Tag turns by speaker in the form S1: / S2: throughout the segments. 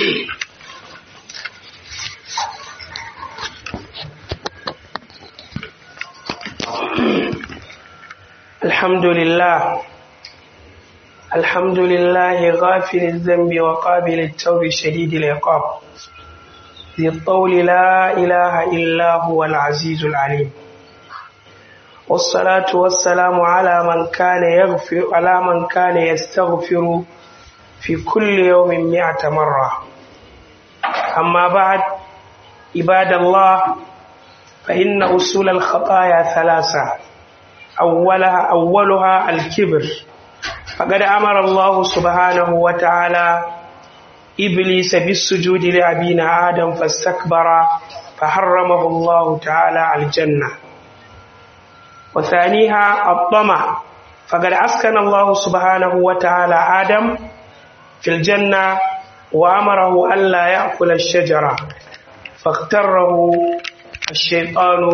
S1: الحمد لله الحمد لله غافل الذنب وقابل التوب شديد العقاب ذي الطول لا إله إلا هو العزيز العليم والصلاة والسلام على من كان يغفر على من كان يستغفر في كل يوم مئة مرة أما بعد عباد الله فإن أصول الخطايا ثلاثة أولها أولها الكبر فقد أمر الله سبحانه وتعالى إبليس بالسجود لأبينا آدم فاستكبر فحرمه الله تعالى على الجنة وثانيها الطمع فقد أسكن الله سبحانه وتعالى آدم في الجنة وأمره ألا يأكل الشجرة فاغتره الشيطان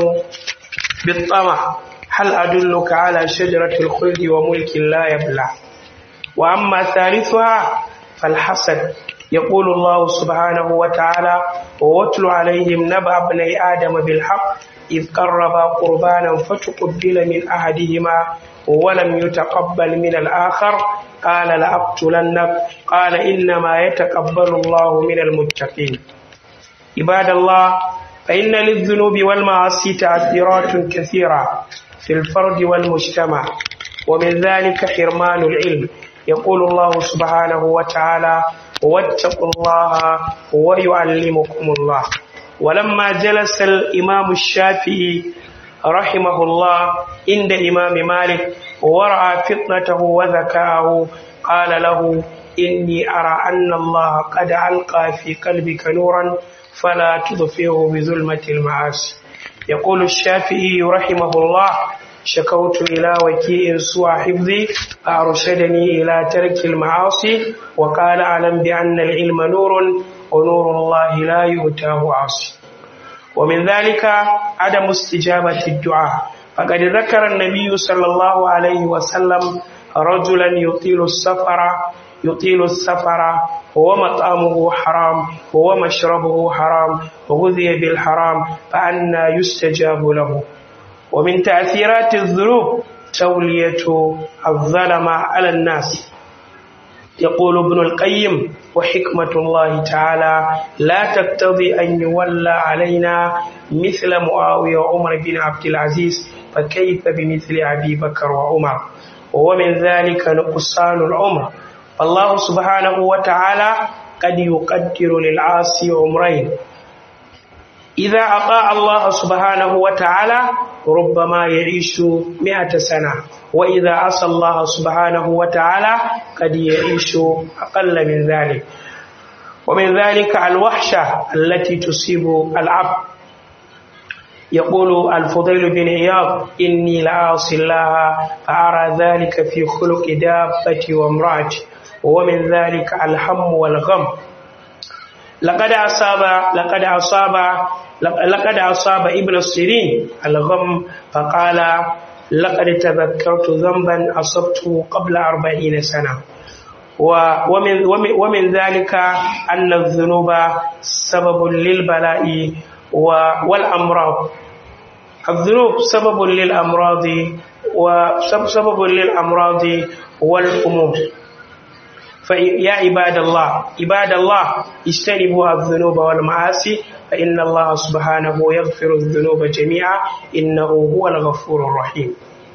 S1: بالطمع هل أدلك على شجرة الخلد وملك لا يبلى وأما ثالثها فالحسد يقول الله سبحانه وتعالى واتل عليهم نبأ ابني آدم بالحق إذ قربا قربانا فتقبل من أحدهما ولم يتقبل من الآخر قال لأقتلنك قال إنما يتقبل الله من المتقين عباد الله فإن للذنوب والمعاصي تأثيرات كثيرة في الفرد والمجتمع ومن ذلك حرمان العلم يقول الله سبحانه وتعالى واتقوا الله ويعلمكم الله ولما جلس الإمام الشافعي رحمه الله عند إمام مالك ورأى فطنته وذكاءه قال له إني أرى أن الله قد ألقى في قلبك نورا فلا تضفيه بظلمة المعاصي يقول الشافعي رحمه الله شكوت إلى وكيء سوى حفظي فأرشدني إلى ترك المعاصي وقال أعلم بأن العلم نور ونور الله لا يؤتاه عاصي ومن ذلك عدم استجابة الدعاء فقد ذكر النبي صلى الله عليه وسلم رجلا يطيل السفر يطيل السفر ومطعمه حرام ومشربه حرام وغذي بالحرام فأنا يستجاب له ومن تأثيرات الذنوب تولية الظلم على الناس يقول ابن القيم وحكمة الله تعالى لا تقتضي أن يولى علينا مثل معاوية وعمر بن عبد العزيز فكيف بمثل أبي بكر وعمر ومن ذلك نقصان العمر الله سبحانه وتعالى قد يقدر للعاصي عمرين إذا أطاع الله سبحانه وتعالى ربما يعيش مئة سنة وإذا عصى الله سبحانه وتعالى قد يعيش أقل من ذلك ومن ذلك الوحشة التي تصيب العبد يقول الفضيل بن عياض إني لأعصي الله فأرى ذلك في خلق دابتي وامرأتي ومن ذلك الهم والغم لقد أصاب لقد أصاب لقد أصاب ابن السيرين الغم فقال لقد تذكرت ذنبا أصبته قبل أربعين سنة ومن, ومن, ومن ذلك أن الذنوب سبب للبلاء والأمراض الذنوب سبب للأمراض وسبب للأمراض والأمور فيا عباد الله عباد الله اجتنبوا الذنوب والمعاصي فإن الله سبحانه يغفر الذنوب جميعا إنه هو الغفور الرحيم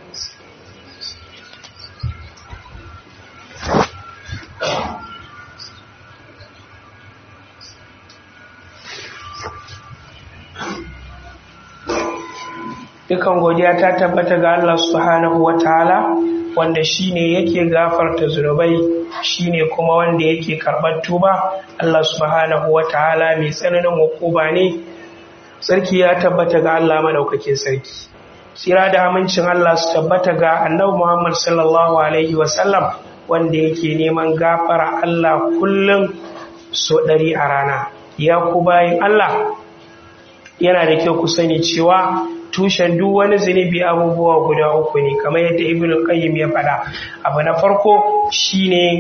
S1: dukan godiya ta tabbata ga Allah subhanahu wa ta'ala wanda shine yake gafarta zunubai shine kuma wanda yake karɓar tuba Allah subhanahu wa ta'ala mai tsananin hukuba ne sarki ya tabbata ga Allah madaukakin sarki tsira da amincin Allah su tabbata ga annabi Muhammad sallallahu alaihi wasallam wanda yake neman gafara Allah kullum so ɗari a rana ya ku bayin Allah yana da kyau ku sani cewa tushen duk wani zunubi abubuwa guda uku ne kamar yadda ibn qayyim ya faɗa abu na farko shine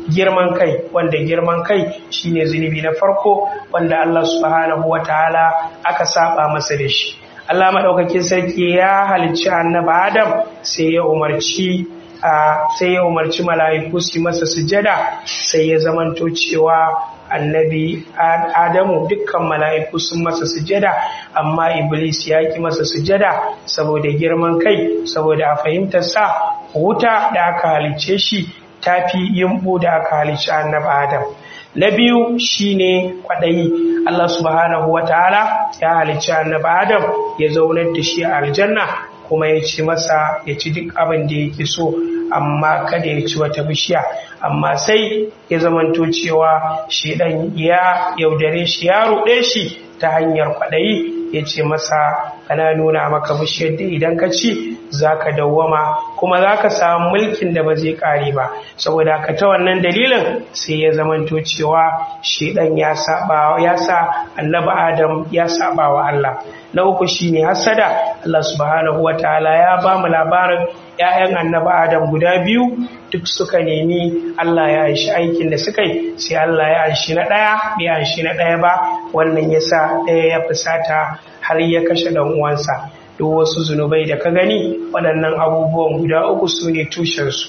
S1: girman kai wanda girman kai shine zunubi na farko wanda Allah subhanahu wataala aka saba masa da shi Allah madaukakin sarki ya halicci annabi Adam sai ya umarci sai ya umarci mala'iku su masa sujada sai ya zamanto cewa annabi adamu dukkan mala'iku sun masa sujada amma iblis ya ki masa sujada saboda girman kai saboda a fahimtarsa wuta da aka halicce shi tafi yimbu da aka halicci annabi adam na biyu shine kwaɗayi Allah subhanahu wa ta'ala ya halicci annabi adam ya zaunar da shi a aljanna kuma ya ci masa ya ci duk abin da yake so amma kada ya ci wata bishiya amma sai ya zamanto cewa shi dan ya yaudare shi ya ruɗe shi ta hanyar kwaɗayi ya ce masa ana nuna maka bishiyar da idan ka ci za ka dawwama kuma za ka samu mulkin da ba zai ƙare ba saboda ka ta wannan dalilin sai ya zamanto cewa shi dan ya saba ya sa annabi adam ya saba wa Allah na uku shine hasada Allah subhanahu wataala ya ba mu labarin ‘ya'yan annabi Adam guda biyu duk suka nemi Allah ya aishi aikin da suka yi sai Allah ya aishi na ɗaya bai aishi na ɗaya ba wannan ya sa ɗaya ya fusata har ya kashe ɗan uwansa duk wasu zunubai da ka gani waɗannan abubuwan guda uku su ne tushensu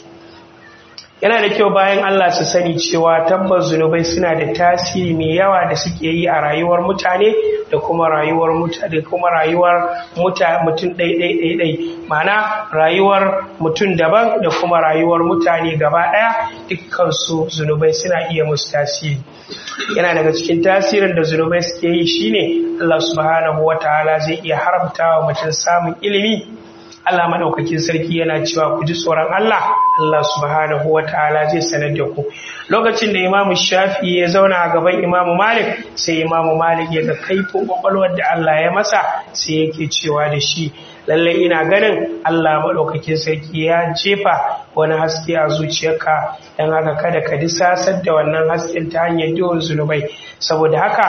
S1: yana da kyau bayan Allah su sani cewa tabbas zunubai suna da tasiri mai yawa da suke yi a rayuwar mutane da kuma rayuwar mutane kuma rayuwar mutum ɗai-ɗai-ɗai ma'ana rayuwar mutum daban da kuma rayuwar mutane gaba ɗaya dukkansu zunubai suna iya musu tasiri yana daga cikin tasirin da zunubai suke yi shine Allah subhanahu wa ta'ala zai iya haramta wa mutum samun ilimi Allah madaukakin sarki yana cewa ku ji tsoron Allah Allah subhanahu wa ta'ala zai sanar da ku lokacin da Imam Shafi ya zauna a gaban Imam Malik sai Imam Malik ya ga kaifin kwakwalwar da Allah ya masa sai yake cewa da shi lalle ina ganin Allah madaukakin sarki ya jefa wani haske a zuciyarka dan haka kada ka disasar da wannan hasken ta hanyar yawan zunubai saboda haka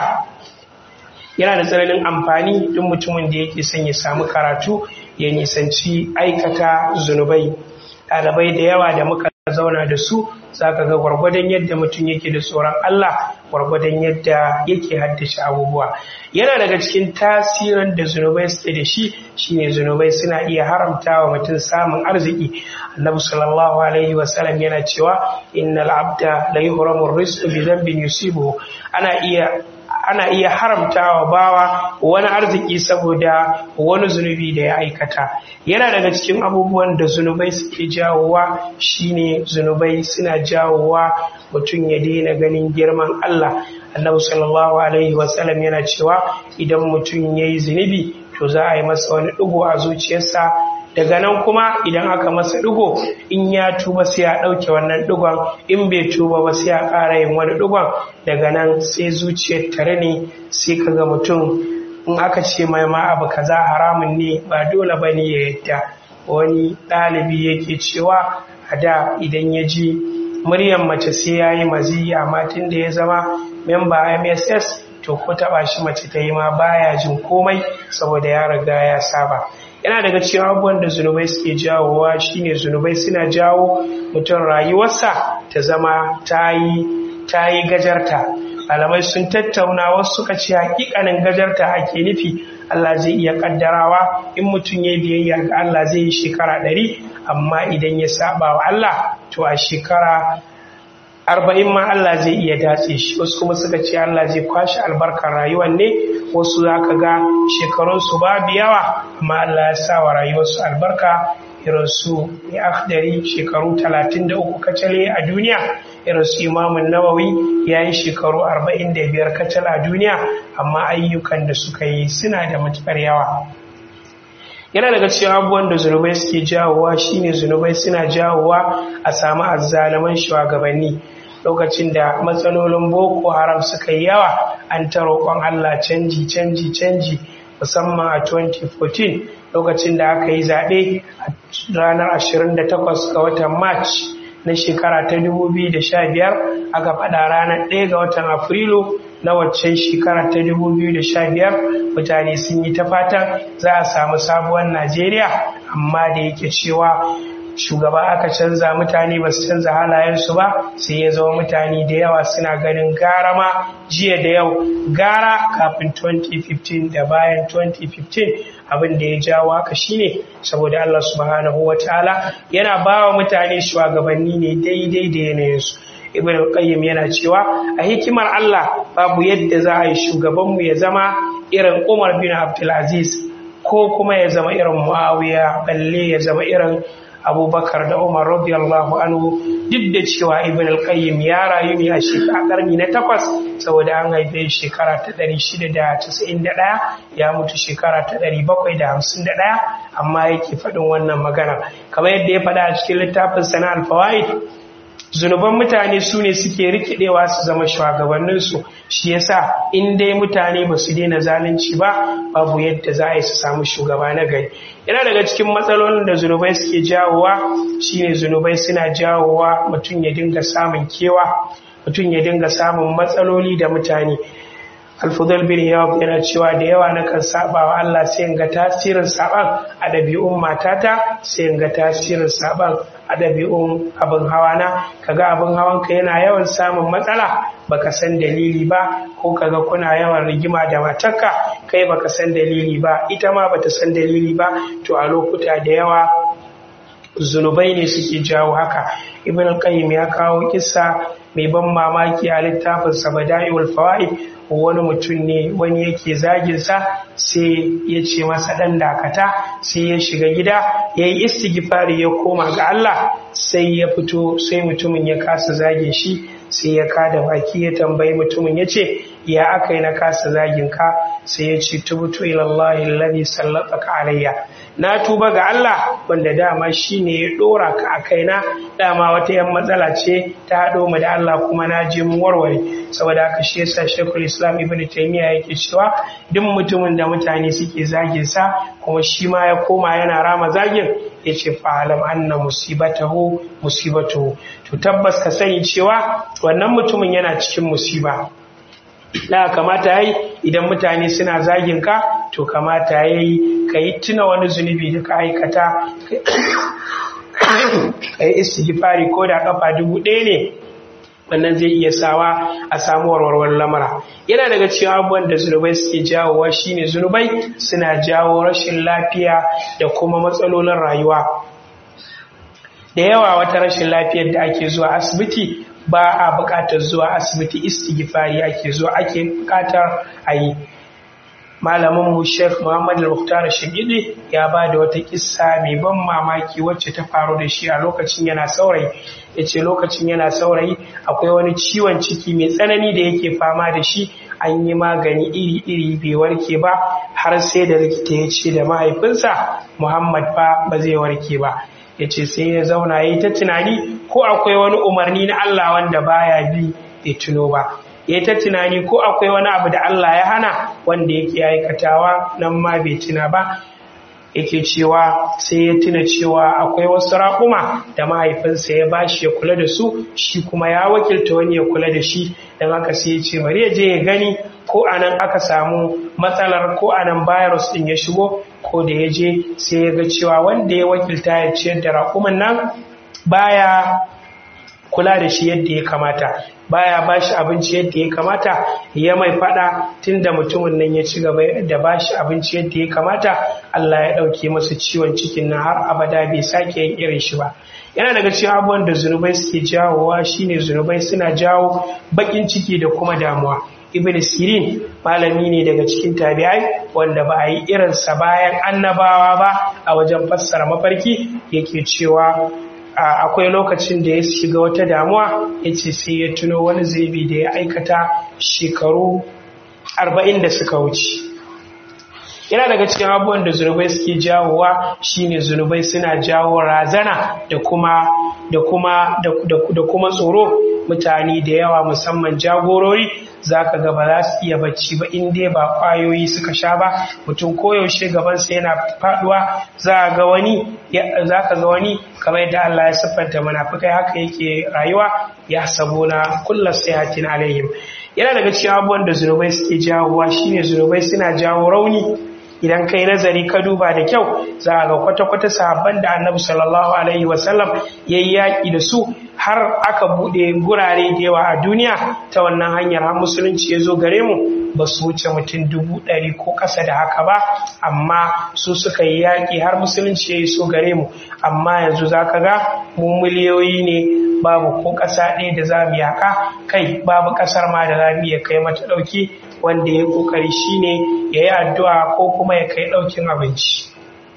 S1: yana da tsananin amfani duk mutumin da yake son ya samu karatu ya nisanci aikata zunubai ɗalibai da yawa da muka zauna da su za ka ga gwargwadon yadda mutum yake da tsoron Allah gwargwadon yadda yake haddace abubuwa yana daga cikin tasirin da zunubai suke da shi shine zunubai suna iya haramta wa mutum samun arziki annabi sallallahu alaihi wasallam yana cewa innal abda la yuhramu rizqu bi dhanbin yusibuhu ana iya ana iya haramta wa bawa wani arziki saboda wani zunubi da ya aikata yana daga cikin abubuwan da zunubai suke jawowa shine zunubai suna jawowa mutum ya daina ganin girman Allah annabi sallallahu alaihi wasallam yana cewa idan mutum ya yi zunubi to za a yi masa wani ɗigo a zuciyarsa daga nan kuma idan aka masa ɗigo in ya tuba sai ya ɗauke wannan ɗigon in bai tuba ba sai ya ƙara yin wani ɗigon daga nan sai zuciyar tare ne sai ka ga mutum in aka ce mai ma abu kaza haramun ne ba dole ba ne ya yadda wani ɗalibi yake cewa a da idan ya ji muryar mace sai ya yi mazi amma tun da ya zama memba mss to ko taɓa shi mace ta yi ma baya jin komai saboda ya riga ya saba yana daga cikin abubuwan da zunubai suke jawowa shine zunubai suna jawo mutum rayuwarsa ta zama ta yi gajarta malamai sun tattauna wasu suka ce hakikanin gajarta ake nufi Allah zai iya kaddarawa in mutum ya biyayya ga Allah zai yi shekara ɗari amma idan ya saba wa Allah to a shekara arba'in ma Allah zai iya datse shi wasu kuma suka ce Allah zai kwashe albarkar rayuwar ne wasu za ka ga shekarunsu babu yawa amma Allah ya sa wa rayuwarsu albarka irin su ya akhdari shekaru 33 kacale a duniya irin su imamun nawawi ya yi shekaru 45 kacal a duniya amma ayyukan da suka yi suna da matuƙar yawa yana daga cikin abubuwan da zunubai suke jawowa shine zunubai suna jawowa a samu azzalaman shugabanni lokacin da matsalolin boko haram suka yi yawa an ta roƙon allah canji canji canji musamman a 2014 lokacin da aka yi zaɓe a ranar 28 ga watan march na shekara ta 2015 aka faɗa ranar 1 ga watan afrilu na waccan shekara ta 2015 mutane sun yi ta fatan za a samu sabuwar najeriya amma da yake cewa shugaba aka canza mutane ba su canza halayensu ba sai ya zama mutane da yawa suna ganin gara ma jiya da yau gara kafin 2015 da bayan 2015 abin da ya jawo haka shine saboda Allah subhanahu wataala yana ba wa mutane shugabanni ne daidai da yanayinsu ibn qayyim yana cewa a hikimar Allah babu yadda za a yi shugabanmu ya zama irin Umar bin Abdul Aziz ko kuma ya zama irin Muawiya balle ya zama irin Abubakar da Umar radiyallahu anhu duk da cewa Ibn al-Qayyim ya rayu ne a shekara karni na takwas saboda an haife shekara ta 691 ya mutu shekara ta 751 amma yake faɗin wannan magana kamar yadda ya faɗa a cikin littafin sana al-fawaid zunuban mutane su ne suke rikidewa su zama shugabanninsu shi yasa in dai mutane ba su daina zalunci ba babu yadda za a yi su samu shugaba na gari yana daga cikin matsalolin da zunubai suke jawowa shine zunubai suna jawowa mutum ya dinga samun kewa mutum ya dinga samun matsaloli da mutane alfudal bin yawab yana cewa da yawa na kan saba wa Allah sai in ga tasirin saban a ɗabi'un matata sai in ga tasirin saban a ɗabi'un abin hawa na kaga abin hawan ka yana yawan samun matsala baka san dalili ba ko kaga kuna yawan rigima da matarka kai baka san dalili ba ita ma bata san dalili ba to a lokuta da yawa zunubai ne suke jawo haka ibn qayyim ya kawo kissa mai ban mamaki a littafin sabada'iul fawaid wani mutum ne wani yake zaginsa sai ya ce masa ɗan dakata sai ya shiga gida ya yi istighfari ya koma ga Allah sai ya fito sai mutumin ya kasa zagin shi sai ya kada baki ya tambayi mutumin ya ce ya aka yi na kasa zagin ka sai ya ce tubutu ilallahi alladhi sallataka alayya na tuba ga Allah wanda dama shine ya dora ka a kaina dama wata yan matsala ce ta haɗo mu da Allah kuma na je mun warware saboda haka shi yasa Sheikhul Islam Ibn Taymiyyah yake cewa duk mutumin da mutane suke zagin sa kuma shi ma ya koma yana rama zagin yace fa alam anna musibatahu musibatuhu to tabbas ka sani cewa wannan mutumin yana cikin musiba da kamata yayi idan mutane suna zagin ka to kamata yayi ka yi tuna wani zunubi da ka aikata ka yi istighfari ko da kafa dubu ɗaya ne wannan zai iya sawa a samu warwarwar lamara yana daga cikin abubuwan da zunubai suke jawowa shine zunubai suna jawo rashin lafiya da kuma matsalolin rayuwa da yawa wata rashin lafiyar da ake zuwa asibiti ba a buƙatar zuwa asibiti istighfari ake zuwa ake buƙatar a yi malamin mu Sheikh Muhammad Al-Muqtar Shigidi ya ba da wata kissa mai ban mamaki wacce ta faru da shi a lokacin yana saurayi yace lokacin yana saurayi akwai wani ciwon ciki mai tsanani da yake fama da shi an yi magani iri-iri bai warke ba har sai da likita ya ce da mahaifinsa Muhammad fa ba zai warke ba yace sai ya zauna yayi ta tunani ko akwai wani umarni na Allah wanda baya bi bai tuno ba ya ta tunani ko akwai wani abu da Allah ya hana wanda yake aikatawa nan ma bai tuna ba yake cewa sai ya tuna cewa akwai wasu raƙuma da mahaifinsa ya bashi ya kula da su shi kuma ya wakilta wani ya kula da shi don haka sai ya ce bari ya je ya gani ko anan aka samu matsalar ko anan virus din ya shigo ko da ya je sai ya ga cewa wanda ya wakilta ya ciyar da raƙuman nan baya kula da shi yadda ya kamata baya ba shi abinci yadda ya kamata ya mai fada tunda mutumin nan ya ci gaba da ba shi abinci yadda ya kamata Allah ya ɗauke masa ciwon cikin nan har abada bai sake yin irin shi ba yana daga cikin abubuwan da zunubai suke jawowa shine zunubai suna jawo bakin ciki da kuma damuwa ibn sirin malami ne daga cikin tabi'ai wanda ba a yi irinsa bayan annabawa ba a wajen fassara mafarki yake cewa akwai lokacin da ya shiga wata damuwa ya ce sai ya tuno wani zaibi da ya aikata shekaru arba'in da suka wuce yana daga cikin abubuwan da zunubai suke jawowa shine zunubai suna jawo razana da kuma da kuma da kuma tsoro mutane da yawa musamman jagorori za ka ga ba za su iya bacci ba in dai ba kwayoyi suka sha ba mutum koyaushe gabansa yana faduwa za ga wani za ka ga wani kamar yadda Allah ya siffanta munafikai haka yake rayuwa ya sabona kullu sayatin alaihim yana daga cikin abubuwan da zunubai suke jawowa shine zunubai suna jawo rauni idan kai nazari ka duba da kyau za ga kwata-kwata sahabban da annabi sallallahu alaihi wasallam ya yi yaƙi da su har aka buɗe gurare da yawa a duniya ta wannan hanyar har musulunci ya zo gare mu ba su wuce mutum dubu ɗari ko ƙasa da haka ba amma su suka yi yaƙi har musulunci ya yi so gare mu amma yanzu za ka ga mu miliyoyi ne babu ko ƙasa ɗaya da za mu yaƙa kai babu ƙasar ma da za mu iya kai mata ɗauki wanda ya ƙoƙari shine ya yi addu'a ko kuma ya kai ɗaukin abinci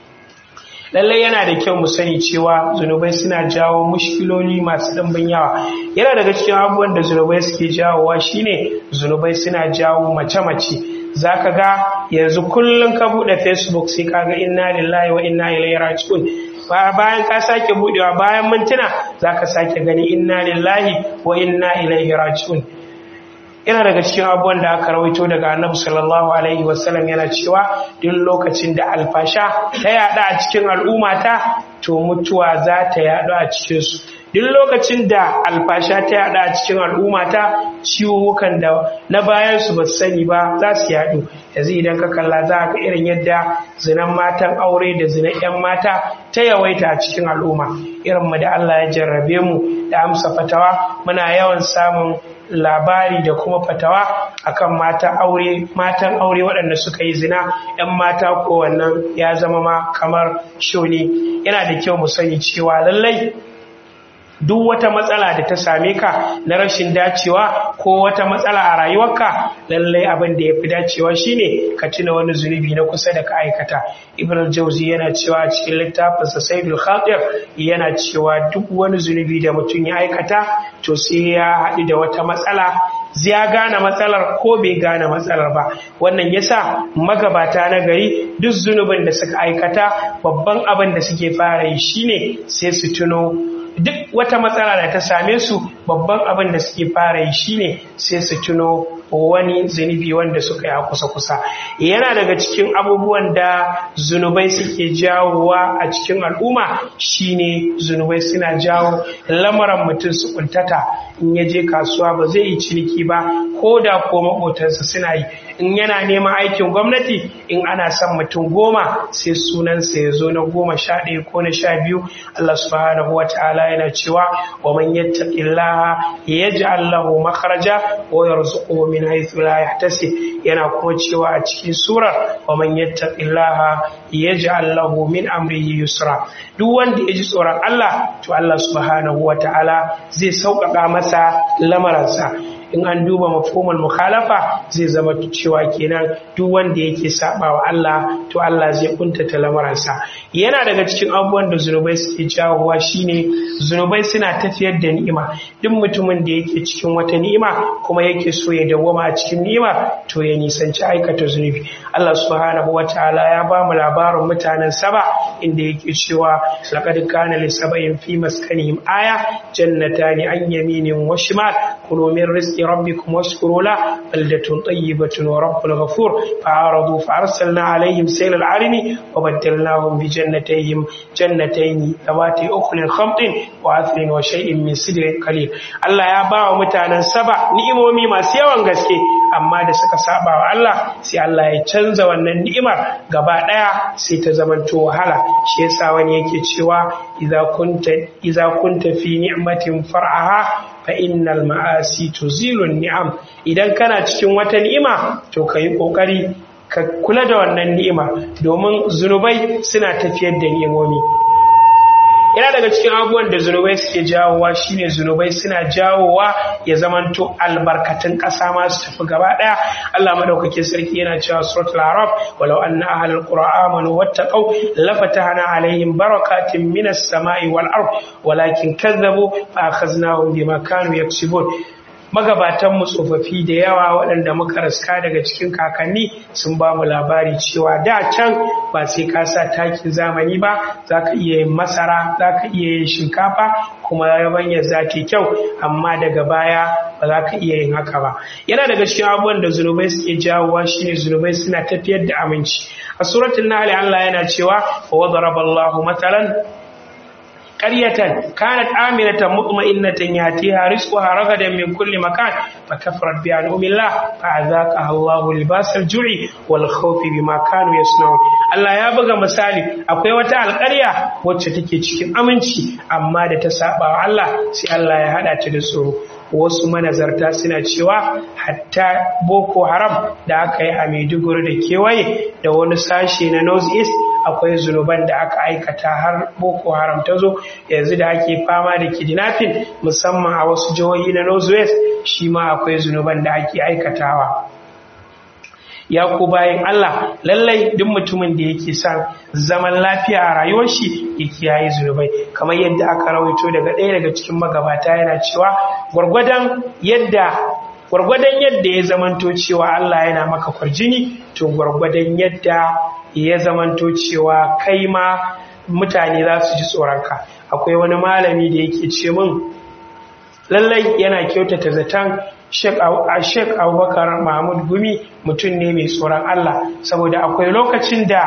S1: lallai yana da kyau mu sani cewa zunubai suna jawo mushkiloli masu ɗimbin yawa yana daga cikin abubuwan da zunubai suke jawowa shine zunubai suna jawo mace-mace za ka ga yanzu kullum ka buɗe facebook sai ka ga inna lillahi wa inna ilaihi raji'un bayan ka sake buɗewa bayan mintuna za ka sake gani inna lillahi wa inna ilaihi raji'un yana daga cikin abubuwan da aka rawaito daga annabi sallallahu alaihi wasallam yana cewa duk lokacin da alfasha ta yada a cikin al'ummata to mutuwa za ta yadu a cikinsu duk lokacin da alfasha ta yada a cikin al'ummata ciwukan da na bayan su ba sani ba za su yadu yanzu idan ka kalla za ka irin yadda zinan matan aure da zinan 'yan mata ta yawaita a cikin al'umma irin mu da Allah ya jarrabe mu da amsa fatawa muna yawan samun labari da kuma fatawa akan mata aure matan aure waɗanda suka yi zina 'yan mata ko wannan ya zama ma kamar shoni yana da kyau mu sani cewa lallai duk wata matsala da ta same ka na rashin dacewa ko wata matsala a rayuwarka lallai abin da ya fi dacewa shine ka tuna wani zunubi na kusa da ka aikata ibn jauzi yana cewa a cikin littafinsa saidul khatir yana cewa duk wani zunubi da mutum ya aikata to sai ya haɗu da wata matsala ya gane matsalar ko bai gane matsalar ba wannan yasa magabata na gari duk zunubin da suka aikata babban abin da suke fara yi shine sai su tuno duk wata matsala da ta same su babban abin da suke fara yi shine sai su tuno wani zunubi wanda suka yi a kusa-kusa yana daga cikin abubuwan da zunubai suke jawowa a cikin al'umma shine zunubai suna jawo lamarin mutum su kuntata in ya je kasuwa ba zai yi ciniki ba ko da ko maƙotansa suna yi in yana neman aikin gwamnati in ana son mutum goma sai sunansa ya zo na goma sha ɗaya ko na sha biyu Allah subhanahu wa ta'ala yana cewa wa man yattaqillaha yaj'al lahu makhraja wa yarzuquhu min haythu la yahtasib yana kuma cewa a cikin surar wa man yattaqillaha yaj'al lahu min amrihi yusra duk wanda ya ji tsoron Allah to Allah subhanahu wa ta'ala zai sauƙaƙa masa lamaransa in an duba mafhumul mukhalafa zai zama cewa kenan duk wanda yake saba wa Allah to Allah zai kuntata lamaransa yana daga cikin abubuwan da zunubai suke jawowa shine zunubai suna tafiyar da ni'ima duk mutumin da yake cikin wata ni'ima kuma yake so ya dawwama a cikin ni'ima to ya nisanci aikata zunubi Allah subhanahu wataala ya ba mu labarin mutanen saba inda yake cewa laqad kana li sab'in fi maskanihim aya jannatani an yaminin wa shimal kulu min rizqi ربكم واشكروا له بلدة طيبة ورب غفور فعارضوا فأرسلنا عليهم سيل العرم وبدلناهم بجنتيهم جنتين ذواتي أخل خمط وعثر وشيء من سدر قليل الله يا باو متانا سبع نئمومي ما سيوان غسكي amma da suka saba wa Allah sai Allah ya canza wannan ni'imar gaba daya sai ta zamanto wahala shi yasa wani yake cewa idza kunta idza kunta fi ni'matin far'aha fa innal ma'asi tuzilu ni'am idan kana cikin wata ni'ima to kai kokari ka kula da wannan ni'ima domin zunubai suna tafiyar da ni'imomi yana daga cikin abubuwan da zunubai suke jawowa shine zunubai suna jawowa ya zamanto albarkatun ƙasa ma su tafi gaba ɗaya Allah madaukakin sarki yana cewa suratul araf walau anna ahlul qura amanu wattaqau lafatahna alaihim barakatin minas samai wal ard walakin kazzabu fa akhadnahum bima kanu yaksibun magabatan mu tsofaffi da yawa waɗanda muka raska daga cikin kakanni sun ba mu labari cewa da can ba sai ka sa takin zamani ba za ka iya yin masara za ka iya yin shinkafa kuma yabanyar za ta kyau amma daga baya ba za ka iya yin haka ba yana daga cikin abubuwan da zunubai suke jawowa shine zunubai suna tafiyar da aminci a suratul nahl Allah yana cewa wa daraba Allahu matalan qaryatan kanat aminatan mutma'innatan yatiha rizquha ragadan min kulli makan fakafarat bi an'amillah fa'azaqaha Allahu libasal ju'i wal khawfi bima kanu yasna'un Allah ya buga misali akwai wata alƙarya wacce take cikin aminci amma da ta saba wa Allah sai Allah ya hada ta da tsoro wasu manazarta suna cewa hatta boko haram da aka yi a maiduguri da kewaye da wani sashe na north east akwai zunuban da aka aikata har boko haram ta zo yanzu da ake fama da kidnapping musamman a wasu jihohi na north west shi ma akwai zunuban da ake aikatawa ya ku bayan Allah lallai duk mutumin da yake son zaman lafiya a rayuwar shi ya kiyaye zunubai kamar yadda aka rawaito daga ɗaya daga cikin magabata yana cewa gwargwadon yadda gwargwadon yadda ya zamanto cewa Allah yana maka kwarjini to gwargwadon yadda ya zamanto cewa kai ma mutane za su ji tsoronka akwai wani malami da yake ce min lallai yana kyautata zaton Sheikh Abubakar Mahmud Gumi mutum ne mai tsoron Allah saboda akwai lokacin da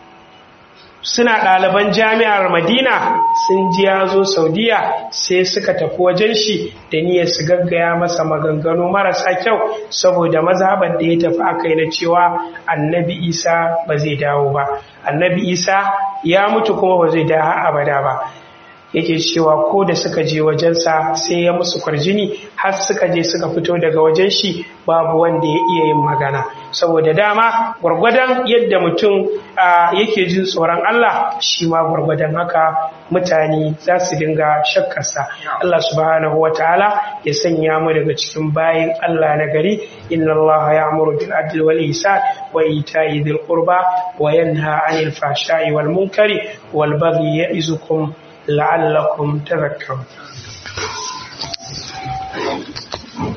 S1: suna ɗaliban jami'ar Madina sun ji ya zo Saudiya sai suka tafi wajen shi da niyyar su gaggaya masa maganganu marasa kyau saboda mazhaban da ya tafi akai na cewa Annabi Isa ba zai dawo ba Annabi Isa ya mutu kuma ba zai dawo abada ba yake cewa ko da suka je wajensa sai ya musu kwarjini har suka je suka fito daga wajen shi babu wanda ya iya yin magana saboda dama gwargwadon yadda mutum yake jin tsoron Allah shi ma gwargwadon haka mutane za su dinga shakkarsa Allah subhanahu wa ta'ala ya sanya mu daga cikin bayin Allah na gari inna Allah ya'muru bil adli wal ihsan wa ita'i dhil qurba wa yanha 'anil fahsha'i wal munkari wal baghi ya'izukum la'allakum tadhakkarun